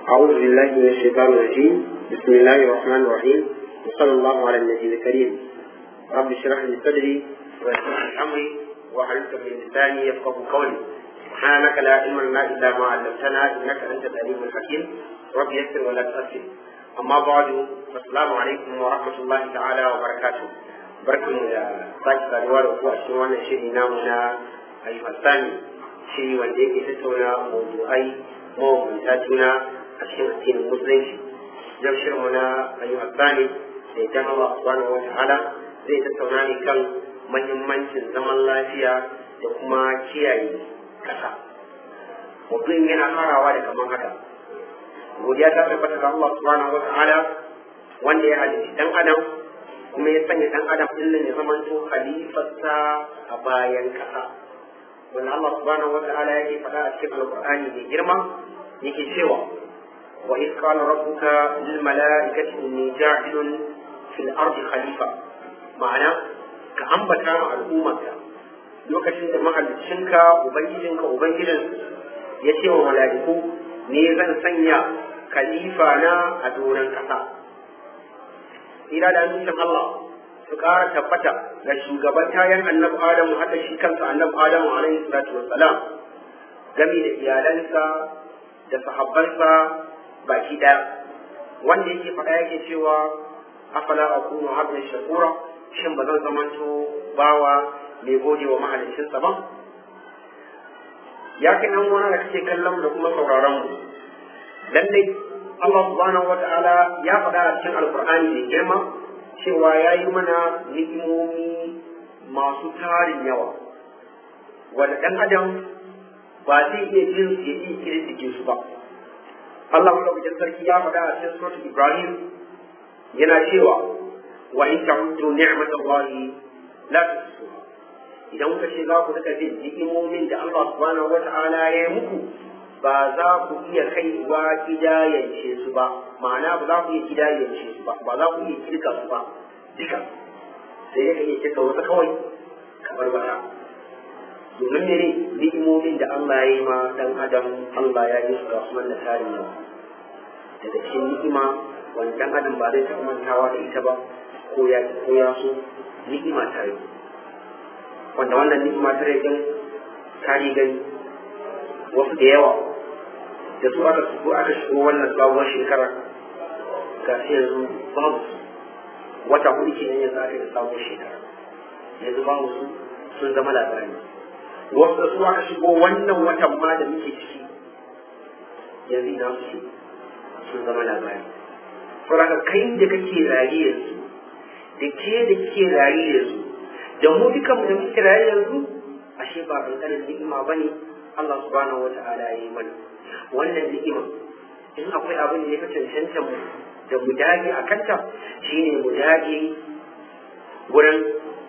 أعوذ بالله من الشيطان الرجيم بسم الله الرحمن الرحيم وصلى الله على النبي الكريم رب اشرح لي صدري ويسر لي أمري واحلل من لساني يفقه قولي سبحانك لا علم لنا إلا ما علمتنا إنك أنت العليم الحكيم رب يسر ولا تؤثر أما بعد السلام عليكم ورحمة الله تعالى وبركاته barkanmu da sake saduwa da ku a cikin wannan shiri namu na ayyukan shiri wanda yake tattauna mawdu'ai mabambanta juna a cikin addinin musulunci yau shirinmu na ayyukan sani da idan Allah subhanahu wa ta'ala zai tattauna ne kan mahimmancin zaman lafiya da kuma kiyaye kasa mutum yana farawa da kamar haka godiya ta tabbata ga Allah subhanahu wa ta'ala wanda ya halitta dan adam kuma ya sanya dan adam din ya zamanto khalifarsa a bayan kasa wanda Allah subhanahu wa ta'ala yake faɗa a cikin alqur'ani mai girma yake cewa wa iz qala rabbuka lil mala'ikati inni ja'ilun fil ardi khalifa ma'ana ka ambata ma al'ummarka lokacin da mahaliccinka ubangijinka ubangijin ya ce wa mala'iku ne zan sanya khalifa na a doron kasa ira da amincin Allah su ƙara tabbata ga shugaban tayan annabi Adamu haka shi kansa annabi Adamu alaihi salatu wassalam gami da iyalansa da sahabbansa baki ɗaya wanda yake faɗa yake cewa afala akunu abdan shakura shin ba zan zamanto bawa mai gode wa mahaliccinsa ba ya kai nan wani da kake kallon da kuma sauraron mu lallai Allah subhanahu wata'ala ya faɗa a cikin alkur'ani da girma cewa ya yi mana ni'imomi masu tarin yawa wanda ɗan adam ba zai iya jin su ya iya kirkike su ba Allah madaukakin sarki ya faɗa a cikin suratul Ibrahim yana cewa wa in ta'uddu ni'matallahi la tuhsuha idan kuka ce za ku rika jin ni'imomin da Allah subhanahu wata'ala ya yi muku ba za ku iya kaiwa kidayance su ba ma'ana ba za ku iya kidayance su ba ba za ku iya kirka su ba duka sai ya iya kirka wasu kawai kamar wata domin ne ne ni'imomin da Allah ya yi ma dan adam Allah ya yi su ga sunan da tarin yawa daga cikin ni'ima wani dan adam ba zai taɓa mantawa da ita ba ko ya ko ya so ni'ima ta yi wanda wannan ni'ima ta yi ta gani wasu da yawa da su aka shigo aka shigo wannan sabuwar shekara ga shi yanzu babu su wata hudu ke nan yanzu aka yi sabuwar shekara yanzu babu su sun zama labari wasu da su aka shigo wannan watan ma da muke ciki yanzu ina su sun zama labari saboda kai da kake raye yanzu da ke da kike raye yanzu da mu dukanmu da muke raye yanzu ashe ba kankanin ni'ima bane Allah subhanahu wa ta'ala ya yi mana wannan ni'ima in akwai abin da ya fi cancanta mu da mu dage a kanta shine mu dage wurin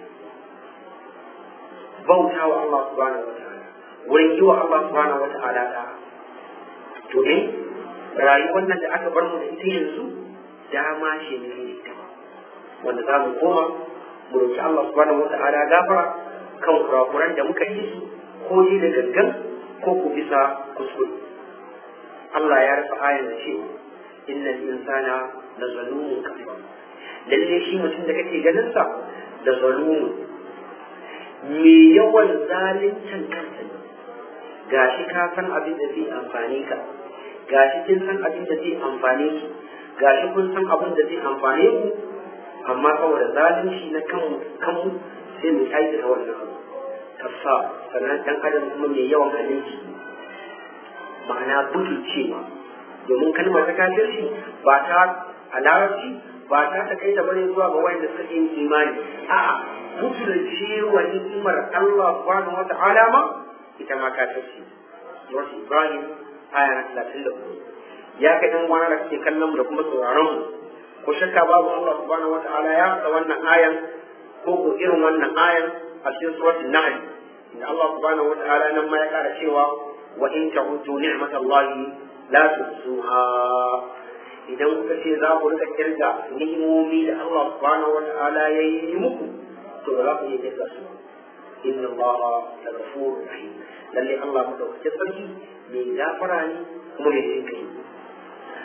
bauta wa Allah subhanahu wa ta'ala wurin yi wa Allah subhanahu wa ta'ala da to in rayuwar nan da aka bar mu da ita yanzu dama ce ne ita wanda za mu koma mu roki Allah subhanahu wa ta'ala gafara kan kurakuran da muka yi su ko yi da gangan ko ku bisa kuskure Allah ya rufe ayan da cewa innal insana la zalumun kafar lalle shi mutum da kake ganin sa da zalumun me yawan zalincin kansa ne gashi ka san abin da zai amfani ka gashi kin san abin da zai amfane ki gashi kun san abin da zai amfane ku amma saboda zalunci na kanmu kanmu sai mu aikata wannan abu kasa sannan dan adam kuma mai yawan halinci ma'ana butulcewa domin kalmar ta kafirci ba ta a larabci ba ta ta kai da bane zuwa ga wanda suka yi imani a'a butulcewa ni'imar Allah subhanahu wa ta'ala ma ita ma kafirci Surah Ibrahim aya na 34 ya kai dan wani da kake kallon mu da kuma sauraron mu ko shakka babu Allah subhanahu wa ta'ala ya faɗa wannan ayan ko ko irin wannan ayan a cikin suratul nahl inda Allah subhanahu wataala nan ma ya kara cewa wa in ta'udu ni'matallahi la tuhsuha idan kuka ce za ku rika kirga ni'imomi da Allah subhanahu wataala ya yi muku to ba za ku iya kirga su inna Allah la ghafurur rahim lalle Allah madaukakin sarki mai gafara ne kuma mai jin kai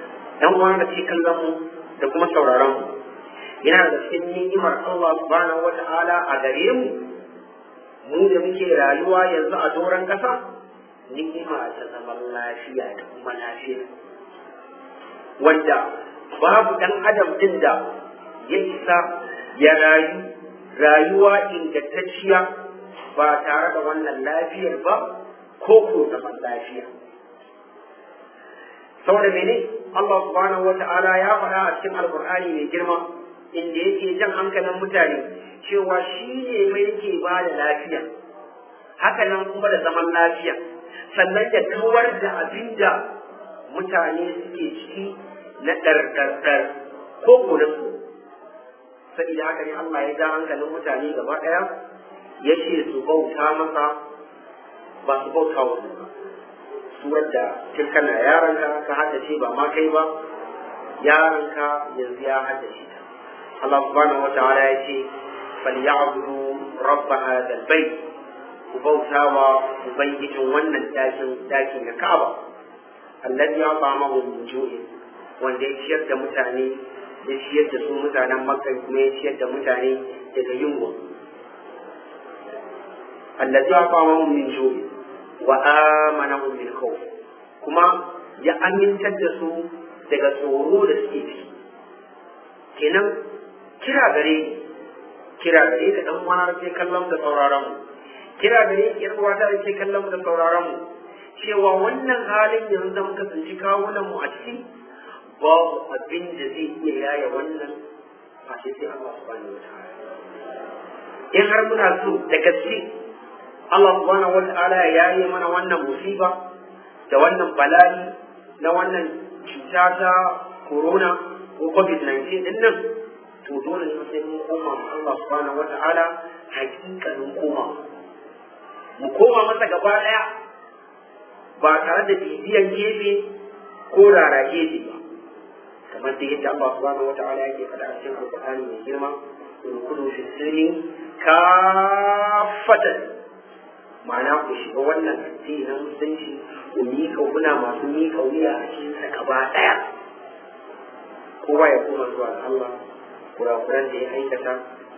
dan uwa da ke kallon mu da kuma sauraron mu yana da cikin ni'imar Allah subhanahu wata'ala a gare mu mu da muke rayuwa yanzu a doron kasa ni'ima ta zaman lafiya da kuma lafiya wanda babu dan adam din da ya isa ya rayu rayuwa ingantacciya ba tare da wannan lafiyar ba ko ko zaman lafiya saboda mene Allah subhanahu wata'ala ya faɗa a cikin alkur'ani mai girma inda yake jan hankalin mutane cewa shi ne mai yake ba da lafiya haka nan kuma da zaman lafiya sannan ya kawar da abin da mutane suke ciki na ɗarɗarɗar ko ko na so saboda haka ne Allah ya ja hankalin mutane gaba ɗaya ya ce su bauta masa ba su bauta wa ba surar da tun kana yaranka ka haddace ba ma kai ba yaranka yanzu ya haddace ta Allah subhanahu wataala ya ce falyabudu rabb hadha albayt ku bauta wa ubangijin wannan dakin daki na Ka'aba alladhi at'amahu min ju'in wanda ya ciyar da mutane ya ciyar da su mutanen Makka kuma ya ciyar da mutane daga yunwa alladhi at'amahu min ju'in wa amanahum min khawf kuma ya amintar da su daga tsoro da suke ciki kenan kira gare kira gare ka dan wani ke kallon da sauraron mu kira gare ki yar uwata da ke kallon da sauraron mu cewa wannan halin yanzu da muka tsinci kawunan mu a ciki babu abin da zai iya yaya wannan a sai Allah subhanahu wataala in har muna so da gaske Allah subhanahu wata'ala ya yaye mana wannan musiba da wannan bala'i na wannan cuta ta corona ko covid-19 din nan to dole ne sai mun koma ma Allah subhanahu wata'ala hakikanin koma mu koma masa gaba daya ba tare da bibiyan gefe ko rara gefe ba kamar da yadda Allah subhanahu wata'ala yake faɗa a cikin alƙur'ani mai girma kudu fi sirri kafatan ma'ana ku shiga wannan addini na musulunci ku miƙa kuna masu miƙa wuya a cikin sa gaba ɗaya kowa ya koma zuwa ga Allah kurakuran da ya aikata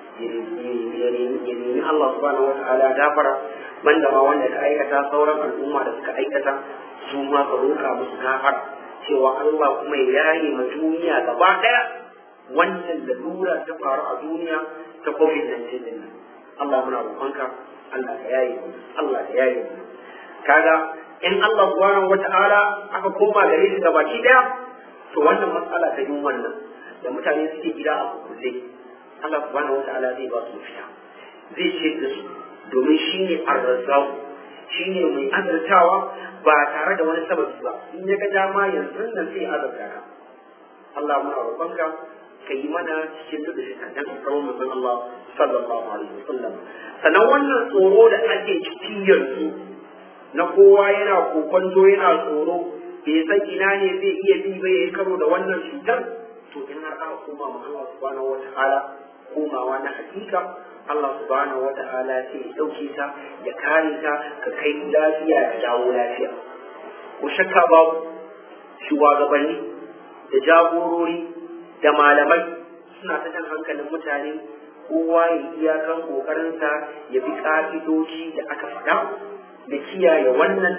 ya nemi Allah subhanahu wata'ala gafara banda ma wanda ka aikata sauran al'umma da suka aikata su ma ka roƙa musu gafara cewa Allah kuma ya yaye ma duniya gaba ɗaya wannan lalura ta faru a duniya ta covid-19 din nan Allah muna roƙonka Allah ka yaye mu Allah ka yaye mu kaga in Allah subhanahu wata'ala aka koma gare shi gabaki daya to wannan matsala ta yin wannan da mutane suke gida a kukuze Allah subhanahu wata'ala zai ba su fita zai ce da su domin shi ne arzahu shi ne mai azartawa ba tare da wani sababi ba in ya ga dama yanzu nan sai azarta ka Allah muna roƙonka ka yi mana cikin duk da dan kawo manzon Allah sallallahu alaihi wasallam sannan wannan tsoro da ake ciki yanzu na kowa yana kokonto yana tsoro bai san ina ne zai iya bi ba yayi karo da wannan cutar to in har aka koma ma Allah subhanahu wataala komawa na hakika Allah subhanahu wataala sai ya dauke ta ya kare ta ka kai lafiya ka dawo lafiya ko shakka babu shugabanni da jagorori da malamai suna ta jan hankalin mutane kowa ya iyakan kokarinsa ya bi ka'idoji da aka faɗa da kiyaye wannan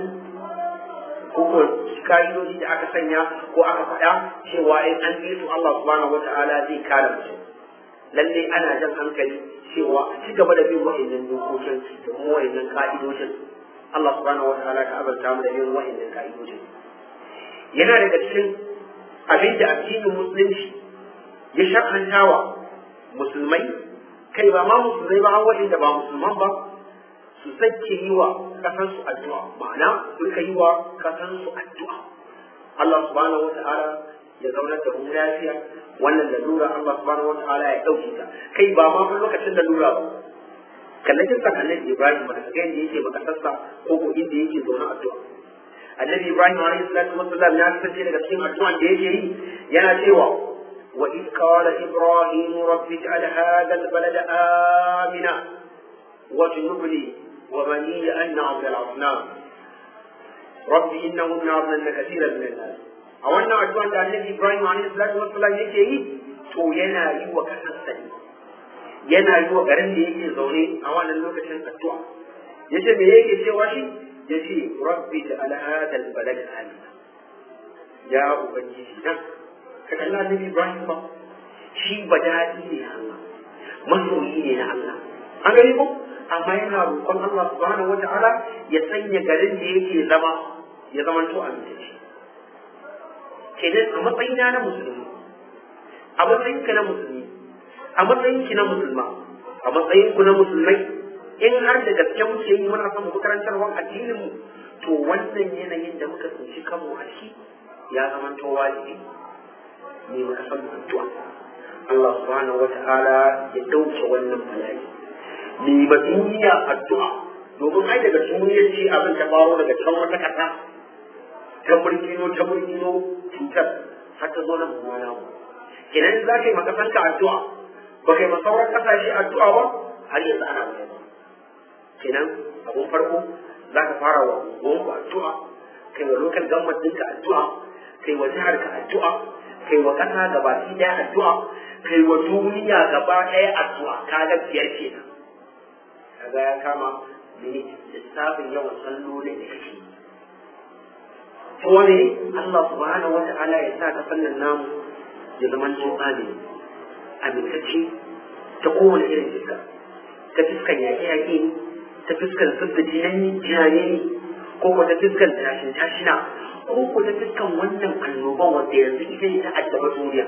ko ka'idoji da aka sanya ko aka faɗa cewa in an bi su Allah subhanahu wata'ala zai kare mutum lalle ana jan hankali cewa a ci gaba da bin wa'annan dokokin da kuma wa'annan ka'idojin Allah subhanahu wata'ala ka azarta mu da bin wa'annan ka'idojin yana daga cikin abin da addinin musulunci ya shakantawa musulmai kai ba ma musulmai ba waɗanda ba musulman ba su sake yi wa kasansu addu'a ma'ana su yi wa kasansu addu'a Allah subhanahu wa ta'ala ya zaunar da mu lafiya wannan lalura Allah subhanahu wa ta'ala ya ɗauke ta kai ba ma fa lokacin lalura ba kallacin san annabi Ibrahim ba ga yadda yake makasarsa ko ko inda yake zaune addu'a annabi Ibrahim alayhi salatu wassalam ya kasance daga cikin addu'an da yake yi yana cewa وإذ قال إبراهيم رب اجعل هذا البلد آمنا واجنبني وبني أن نعبد الأصنام رب إنهن أضلن كثيرا من الناس a wannan addu'an da Annabi Ibrahim alaihi salatu wassalam yake yi to yana yi wa kasarsa ne yana yi wa garin da yake zaune a wannan lokacin addu'a yace me yake cewa shi yace rabbi ja'al hadha al-balad amina ya ubangiji na ka kalla Annabi Ibrahim ba shi badadi ne Allah masoyi ne na Allah an gani ko amma yana roƙon Allah subhanahu wata'ala ya sanya garin da yake zama ya zama to amintacce kenan a matsayina na musulmi a matsayinka na musulmi a matsayinki na musulma a matsayinku na musulmai in har da gaske muke yi muna son mu karantarwar addinin mu to wannan yanayin da muka tsinci kanmu a ciki ya zama to wajibi ne muka san addu'a Allah subhanahu wata'ala ya dauke wannan bala'i ni ba duniya addu'a domin ai daga duniyar ce abin ta faro daga can wata kasa ta burkino ta burkino cutar har ta zo nan mu na mu kenan za ka yi makasanka addu'a ba kai ma sauran kasashe addu'a ba har yanzu ana bayan kenan abun farko za ka fara wa unguwanku addu'a kai wa lokal government ɗinka addu'a kai wa jihar ka addu'a kai wa ƙasa gabaki ɗaya addu'a kai wa duniya gaba ɗaya addu'a kaga biyar kenan kaga ya kama lissafin yawan sallolin da kake kuma ne Allah subhanahu wa ta'ala ya sa ta fannin namu ya zama to amini amintacce ta kowane irin fiska ta fiskan yaƙe-yaƙe ne ta fiskan zubda jinani jinane ne ko ko ta fiskan tashin tashina ko ko ta fiskan wannan annoban wanda yanzu ita ne ta addaba duniya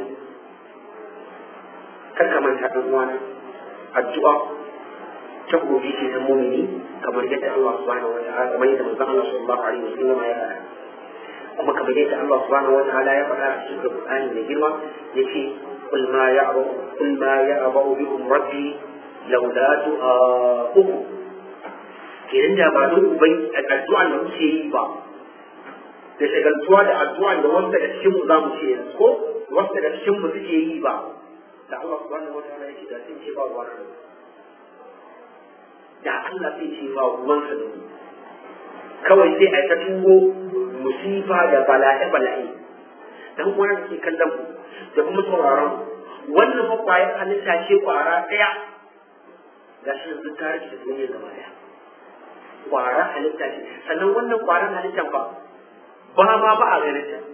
kar ka manta ɗan uwana addu'a ta gobe ce ta mumini kamar yadda Allah subhanahu wa ta'ala kamar yadda manzon Allah sallallahu alaihi wasallam ya faɗa kuma kamar yadda Allah subhanahu wa ta'ala ya faɗa a cikin Qur'ani mai girma yace قل ما يعبأ قل ما يعبأ بكم ربي لولا دعاؤكم kenan da ba don ubai addu'a da muke yi ba da shagaltuwa da addu'a da wasu daga cikin mu zamu ce yanzu ko wasu daga cikin mu suke yi ba da Allah subhanahu wa ta'ala yake da sun ce ba ruwan sa da Allah sai ce ba ruwan sa da kawai sai a ta tungo musifa da bala'i bala'i dan uwan da ke kallon mu da kuma sauraron wannan fa kwayar halitta ce kwara ɗaya ga shi yanzu ta rike da duniya gaba ɗaya kwara halitta ce sannan wannan kwaran halittan fa ba ma ba a ganin ta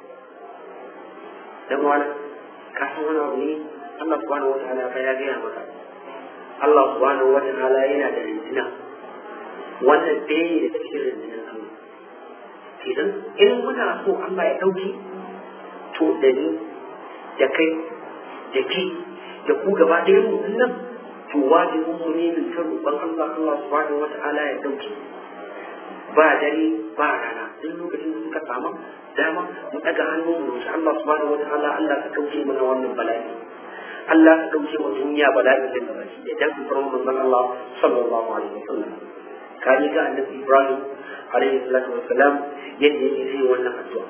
dan wani ka san wani abu ne Allah subhanahu wa ta'ala fa ya gaya maka Allah subhanahu wa ta'ala yana da rinjina wannan ɗaya ne da cikin rinjinan Allah idan in muna so Allah ya ɗauki to da ni da kai da ke da ku gaba ɗaya mu nan to wajibin mu ne min ta roƙon Allah Allah subhanahu wa ta'ala ya dauke ba dare ba rana duk lokacin da suka samu dama mu daga hannu mu roƙi Allah subhanahu wa ta'ala Allah ka dauke mana wannan bala'i Allah ka dauke wa duniya bala'i da bala'i da dan kuma manzon Allah sallallahu alaihi wasallam ka ji ga annabi Ibrahim alaihi salatu wassalam yadda yake sai wannan addu'a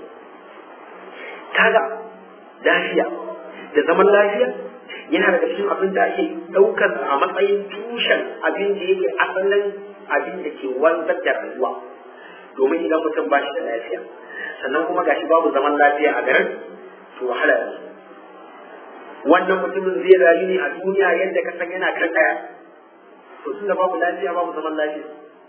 kaga lafiya da zaman lafiya yana daga cikin abin da ake ɗaukar a matsayin tushen abin da yake asalin abin da ke wanzar da rayuwa domin idan mutum ba shi da lafiya sannan kuma gashi babu zaman lafiya a garin to wahala ne wannan mutumin zai rayu ne a duniya yadda ka san yana kan ɗaya to tun da babu lafiya babu zaman lafiya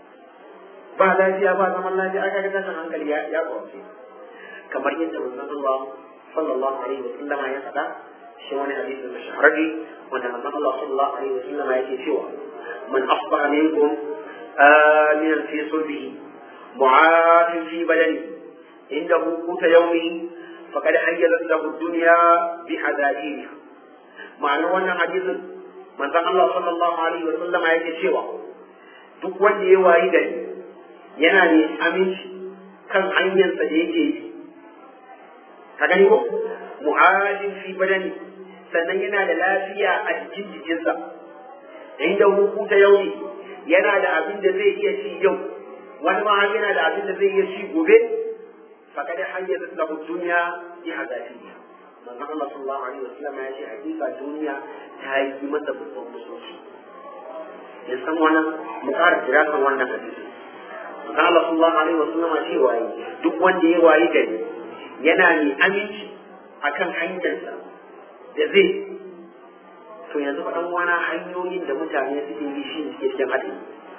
ba lafiya ba zaman lafiya aka ga tashin hankali ya ya kamar yadda manzon Allah sallallahu alaihi wa sallama ya faɗa shi wani hadisin da shahararri wanda manzon Allah sallallahu alaihi wa sallama yake cewa man asbaha minkum aminan fi sulbihi mu'afin fi badani indahu quta yawmihi faqad hayyazat lahu ad-dunya bi hadadiha ma'anar wannan hadisin manzon Allah sallallahu alaihi wa sallama yake cewa duk wanda ya wayi gari yana ne aminci kan hanyarsa da yake yi ka gani ko mu'ajin fi badani sannan yana da lafiya a jikin jikinsa inda hukuta yau ne yana da abin da zai iya ci yau wani ma yana da abin da zai iya ci gobe fakada hanyar da lahu duniya bi hadatiya manzon Allah sallallahu alaihi wasallam ya ce hakika duniya ta yi masa babban musulunci ya san wannan mu ƙara kira kan wannan hadisi manzon Allah sallallahu alaihi wasallam ya ce waye duk wanda ya wayi gari yana mai aminci akan hanyarsa da zai to yanzu faɗan wani hanyoyin da mutane suke yi shi suke cikin haɗari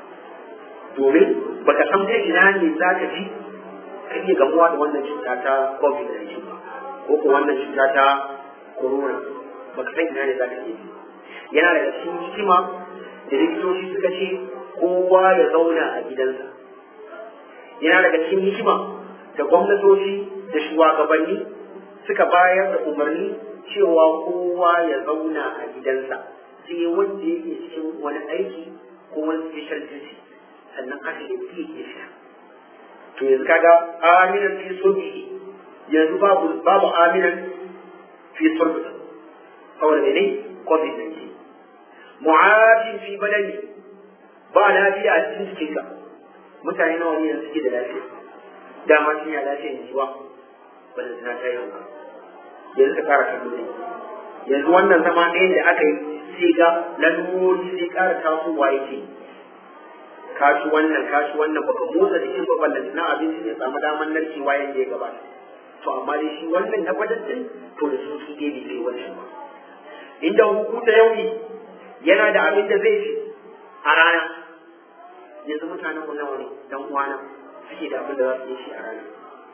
domin baka san ta ina ne za ka ji ka iya gamuwa da wannan cuta ta covid-19 ba ko ko wannan cuta ta corona baka san ina ne za ka iya yana daga cikin hikima da likitoci suka ce kowa ya zauna a gidansa yana daga cikin hikima da gwamnatoci da shugabanni suka bayar da umarni cewa kowa ya zauna a gidansa sai wanda yake cikin wani aiki ko wani special duty sannan aka yi ke ke sha to yanzu kaga aminan fi sulbi yanzu babu babu aminan fi sulbi saboda mene covid-19 mu'afin fi badani ba lafiya a cikin jikinka mutane nawa ne yanzu suke da lafiya dama sun ya lafiya ne ba ba da suna ta yanka yanzu ka kara kallo ne yanzu wannan zama ɗaya da aka yi sai ga lalurori sai kara tasowa yake kashi wannan kashi wannan baka motsa jikin ba ballan na abinci ne samu daman narkewa yanda ya gabata to amma dai shi wannan na gwadan din to da su su dai bai wancan ba inda hukuta yauni yana da abin da zai ci a rana yanzu mutanen mu nawa ne dan uwana suke da abin da za su iya ci a rana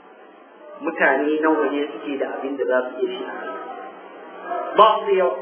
mutane nawa ne suke da abin da za su iya ci a rana ba su da yawa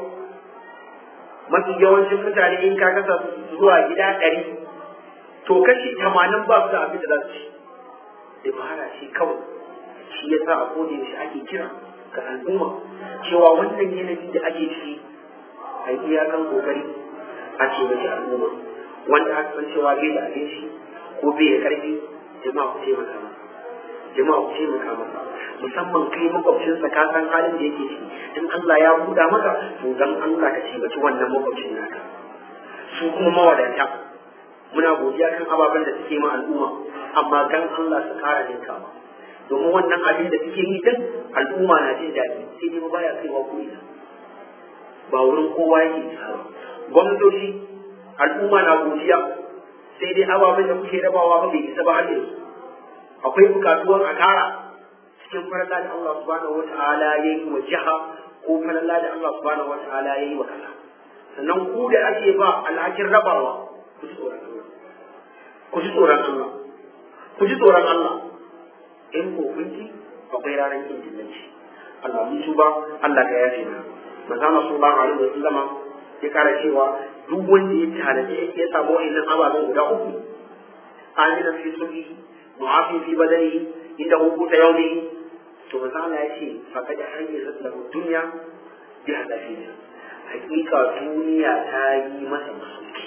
mafi yawancin mutane in ka kasa zuwa gida ɗari to kashi tamanin ba su da abin da za su ci dabara ce kawai shi ya sa a koda yaushe ake kira ga al'umma cewa wannan yanayi da ake ciki a yi iyakan kokari a taimaki al'umma wanda aka san cewa bai da abinci ko bai da karfi jama'a ku taimaka masa jama'a ku taimaka masa musamman kai makwabcinsa ka san halin da yake ciki in Allah ya buɗa maka to dan Allah ka taimaki wannan makwabcin naka su kuma mawadanta muna godiya kan ababen da suke ma al'umma amma dan Allah su kara ninkawa domin wannan abin da suke yi din al'umma na jin daɗi sai dai baya kaiwa ko ina ba wurin kowa yake isa ba gwamnatoci al'umma na godiya sai dai ababen da kuke rabawa ba bai isa ba har yanzu akwai bukatuwar a kara cikin faralla da Allah subhanahu wata'ala ya yi wa jiha ko faralla da Allah subhanahu wata'ala ya yi wa kasa sannan ku da ake ba alhakin rabawa ku ji tsoron Allah ku ji tsoron Allah ku ji tsoron Allah in ko kun ji akwai ranar kin dillanci Allah mun tuba Allah ka yafe mana manzo Allah sallallahu alaihi wasallam ya kara cewa duk wanda ya tanaje ya samu wa'annan ababen guda uku amina fi sulhi mu'afi fi badani inda hukuta yaumi to manzo Allah ya ce faqad hayyazat lahu dunya bi hadafiha hakika duniya ta yi masa musulki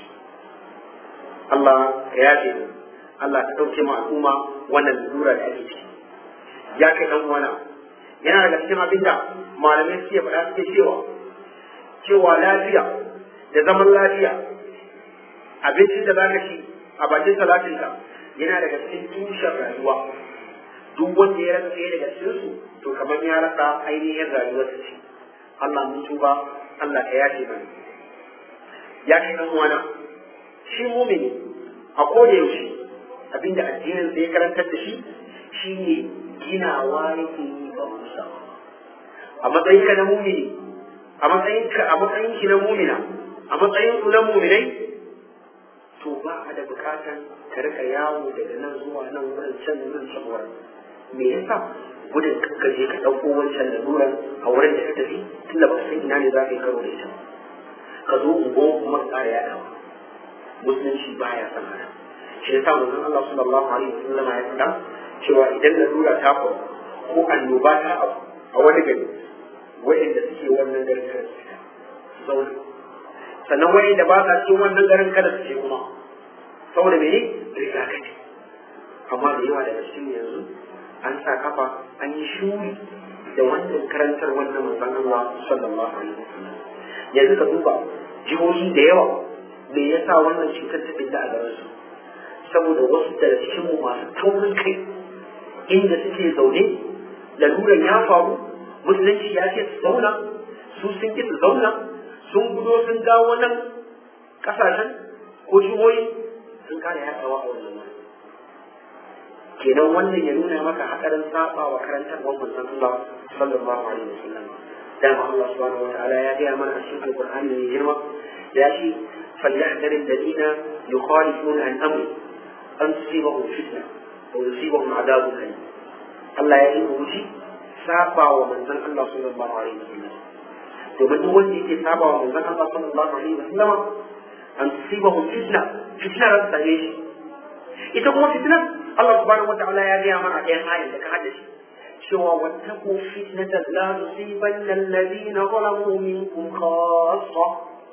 Allah ya yafe mu Allah ka dauke mu al'umma wannan lura da ake ciki ya kai dan uwana yana daga cikin abin da malamai suke faɗa suke cewa cewa lafiya da zaman lafiya abincin da zaka ci a bakin salatinka yana daga cikin tushen rayuwa duk wanda ya rasa ɗaya daga cikin su to kamar ya rasa ainihin rayuwar ce Allah mun tuba Allah ka yace mana ya kai dan uwana shi mumini a koda yaushe abinda addinin sai ya karantar da shi shine ginawa yake yi ba musa a matsayin ka na mumini a matsayin ka a matsayin ki na mumina a matsayin ku na muminai to ba a da bukatan ka rika yawo daga nan zuwa nan wurin can nan can wurin me yasa gudun ka je ka ɗauko wancan laluran a wurin da ka tafi tunda ba san ina ne za ka yi karo da ita ka zo ungo kuma ka ƙara yaɗawa musulunci baya san haka shi yasa manzon Allah sallallahu alaihi wasallam ya faɗa cewa idan lalura ta faru ko annoba ta abu a wani gari wa'inda suke wannan garin kada su fita zauna sannan wa'inda ba sa cikin wannan garin kada su je kuma saboda mene rigakafi amma da yawa daga cikin yanzu an sa kafa an yi shuri da wannan karantar wannan manzon Allah sallallahu alaihi wasallam yanzu ka duba jihohi da yawa me yasa wannan cutar ta fita a garin su saboda wasu daga cikin mu masu taurin kai inda suke zaune laluran ya faru musulunci ya ce su zauna su sun ki su zauna sun gudo sun dawo nan kasashen ko jihohi sun kare yaɗawa a wannan wani kenan wannan ya nuna maka hakarin saba wa karantarwar manzon Allah sallallahu alaihi wasallam dama Allah subhanahu wa ta'ala ya gaya mana a cikin alqur'ani mai girma ya ce فليحذر الذين يخالفون عن امره ان تصيبهم فتنه او يصيبهم عذاب اليم Allah ya yi wuce saba wa manzon Allah sallallahu alaihi wasallam domin duk wanda yake saba wa manzon Allah sallallahu alaihi wasallam an tusibahu fitna fitna ran sare shi ita kuma fitna Allah subhanahu wataala ya gaya mana ɗayan ayin da ka haddace cewa wattaqu fitnatan la tusibanna alladhina zalamu minkum khassa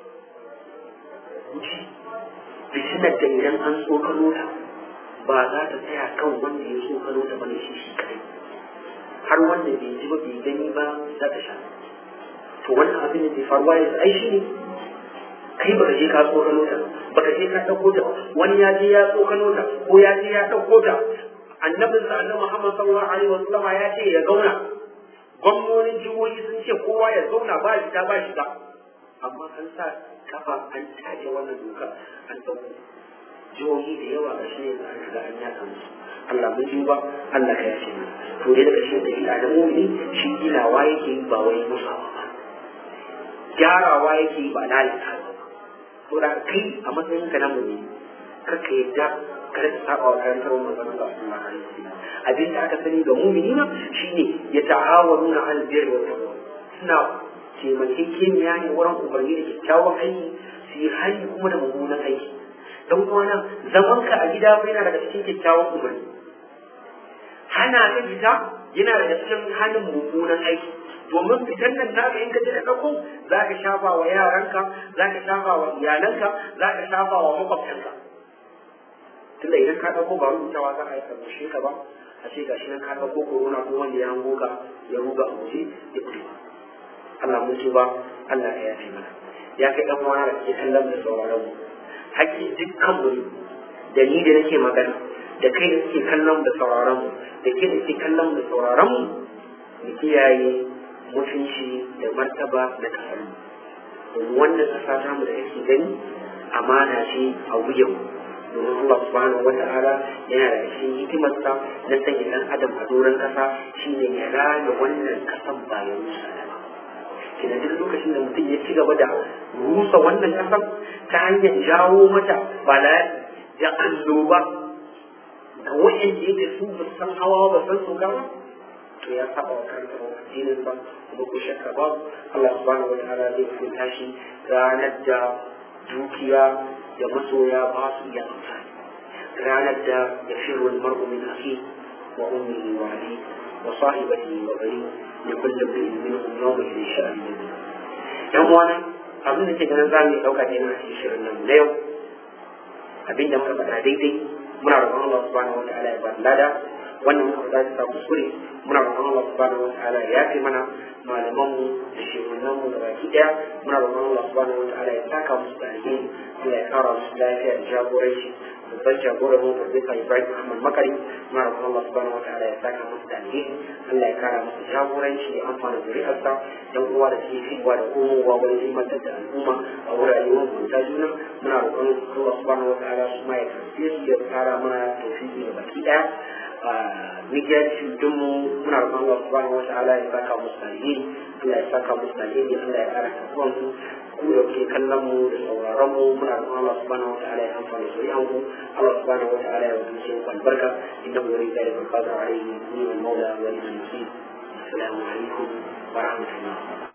fitnar da idan an tsokano ta ba za ta tsaya kan wanda ya tsokano ta bane shi shi kadai har wanda bai ji ba bai gani ba za ta sha to wannan abin da ke faruwa yanzu ai shi ne kai baka je ka tsokano ta baka je ka dauko ta wani ya je ya tsokano ta ko ya je ya dauko ta annabin sa annabi Muhammad sallallahu alaihi wasallam ya ce ya zauna gwamnonin jihohi sun ce kowa ya zauna ba shi ba shi ba amma an sa kafa an tace wannan doka an dauko jihohi da yawa ga shi ne an riga an yaka musu Allah mun ji ba Allah ka yace mu to dai daga shi da ila da mu'mini shi ginawa yake yi ba wai musawa ba gyarawa yake yi ba lalata ba to da kai a matsayin ka na mu'mini kar ka yadda kar ka saba wa karantar manzon Allah sallallahu alaihi wasallam abin da aka sani ga mu'minina shine ya ta'awanuna al birri wa taqwa suna taimakekeniya ne wurin umarni da kyakkyawan aiki su yi hali kuma da mummunan aiki don uwana zaman ka a gida yana daga cikin kyakkyawan umarni hana ka fita yana daga cikin halin mummunan aiki domin fitan nan naka in ka je da ɗauko za ka shafa wa yaranka za ka shafa wa iyalanka za ka shafa wa makwabtanka tunda idan ka ɗauko ba rubutawa za a yi karbushe ka ba a ce gashi nan ka ɗauko corona ko wanda ya hango ka ya ruga a guje ya kuɗi Allah mun ba Allah ya yafe mana ya kai ɗan wani da ke kallon da sauraron mu haƙƙi dukkan mu da ni da nake magana da kai da ke kallon da sauraron mu da ke da ke kallon da sauraron mu mu kiyaye mutunci da martaba da kasar mu domin wannan ƙasa ta mu da kake gani amana ce a wuyan mu domin Allah subhanahu wata'ala yana da cikin hikimarsa na sanya ɗan adam a doron ƙasa shine ya rana wannan ƙasan bayan rusa ba kina duk lokacin da mutum ya ci gaba da rusa wannan ƙasar ta hanyar jawo mata bala'i da annoba ga wa'anda yake su ba san hawa ba san soka ba to ya saba wa karanta wa addinin sa kuma ko shakka ba Allah subhanahu wata'ala zai hukunta shi ranar da dukiya da masoya ba su iya amfani ranar da ya firru mar'u min akhi wa ummihi wa abi wa sahibatihi wa bani li kulli imrin minhum yawma idhin sha'an yan uwana abin da ke ganin za mu yi ɗauka ne na cikin shirin nan na yau abin da muka faɗa daidai muna roƙon Allah subhanahu wa ta'ala ya ba lada wannan muka faɗa ta kuskure muna roƙon Allah subhanahu wa ta'ala ya yafe mana malamanmu da shehunanmu da baki ɗaya muna roƙon Allah subhanahu wa ta'ala ya saka musu da alheri Allah ya kara musu lafiya da jagoranci babban jagoran mu Profesa Ibrahim Ahmad Makari muna roƙon Allah subhanahu wa ta'ala ya saka musu da alheri Allah ya kara musu jagoranci ya amfana zuri'arsa dan uwa da suke fitowa da komowa wajen ilmantar da al'umma a wurare mabunta juna muna roƙon Allah subhanahu wa ta'ala su ma ya karfe su ya kara mana tofiki da baki ɗaya media din mu muna roƙon Allah subhanahu wa ta'ala ya saka musu da alheri Allah ya saka musu da alheri Allah ya kara tafiyan su ku da ke kallon mu da sauraron mu muna roƙon Allah subhanahu wa ta'ala ya amfana zuri'an ku Allah subhanahu wa ta'ala ya wuce ku albarka innahu yuridu dhalika al-qadra alayhi ni wal mawla wa ni al-nasir assalamu alaikum wa rahmatullah